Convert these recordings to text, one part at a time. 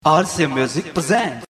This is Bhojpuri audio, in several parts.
RC Music presents.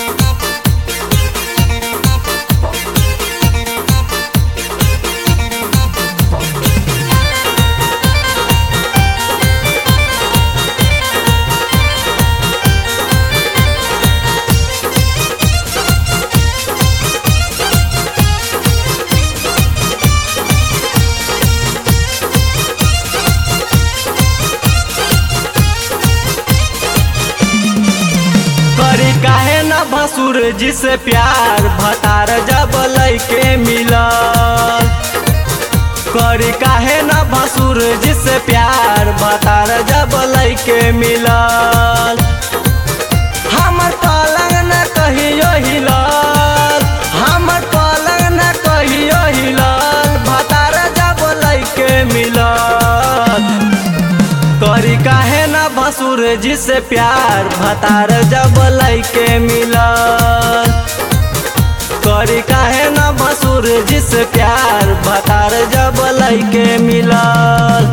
करी काहे न भसुर जी से प्यार भतार जब लैके मिलल करी काहे न भसुर जी से प्यार भतार जब लैके मिलल हमर पलंग न कहियो हिलल हमर पलंग न कहियो हिलल भतार जब लैके मिलल करी काहे न भसुर जी से प्यार भतार जब लैके मिलल करी काहे न भसुर जी से प्यार भतार जब लैके मिलल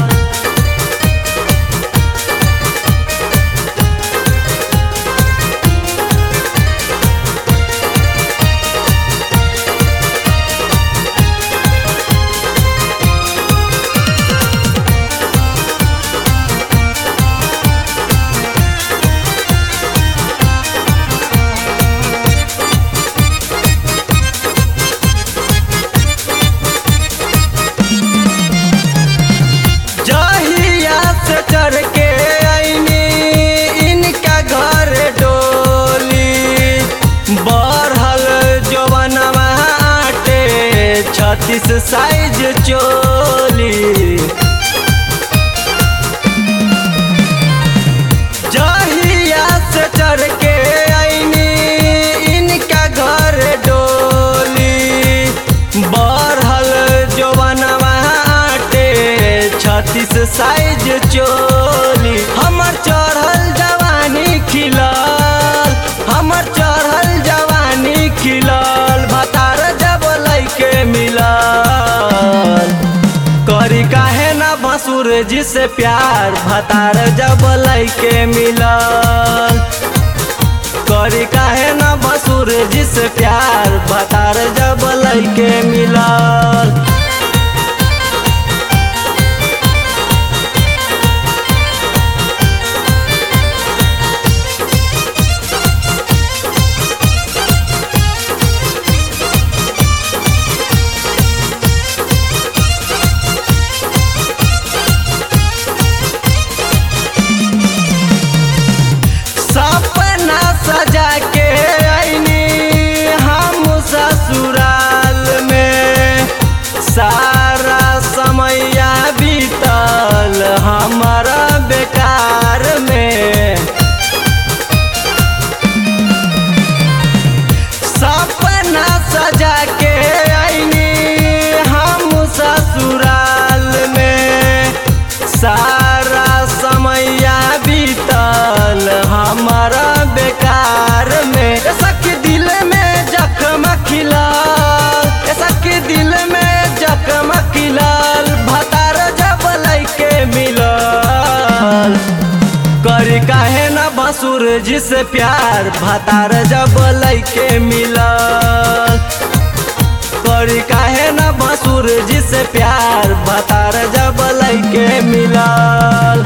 जहिया से चढ़ के आईनी इनका घर डोली बढ़ल जवनवा आटे छत्तीस साइज चोली जहिया से चढ़ के आईनी इनका घर डोली बढ़ल जवनवा आटे छत्तीस साइज चोली हमर चढ़ल जवानी खिलल हमर चढ़ल जवानी खिलल भतार जब लैके मिलल करी काहे न भसुर जी से प्यार भतार जब लैके मिलल करी काहे न भसुर जी से प्यार भतार जब लैके मिलल सपना सजा के आईनी हम ससुराल में सारा समैया बीतल हमारा बेकार में सपना सजा के आईनी हम ससुराल में सारा समैया बीतल हमारा बेकार में ऐसा के दिल में जख्म खिलल ऐसा के दिल में जख्म खिलल भतार जब लैके मिलल करी काहे न भसुर जी से प्यार भतार जब लैके मिलल करी काहे न भसुर जी से प्यार भतार जब लैके मिलल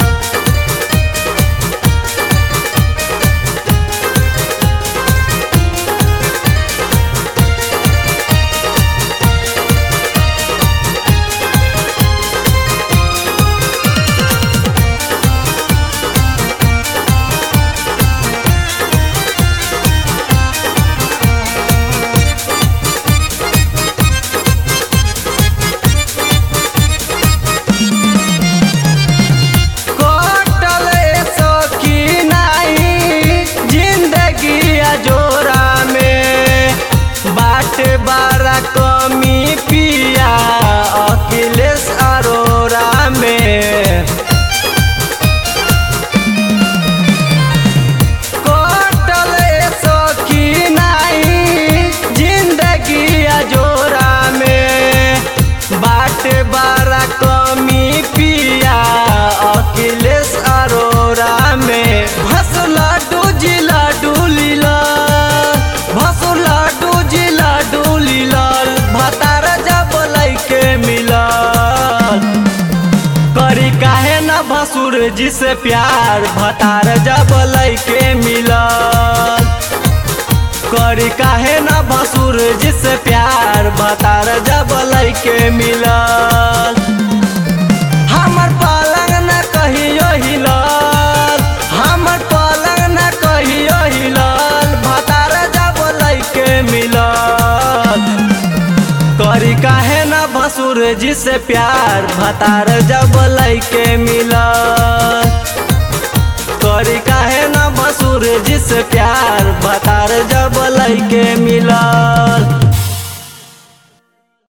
जी से प्यार भतार जब लैके मिलल करी काहे न भसुर जी से प्यार भतार जब लैके मिलल हमर पलंग न कहियो हिलल हमर पलंग न कहियो हिलल भतार जब लैके मिलल करी काहे न भसुर जी से प्यार भतार जब लैके मिलल करी काहे न भसुर जी से प्यार भतार जब लैके मिलल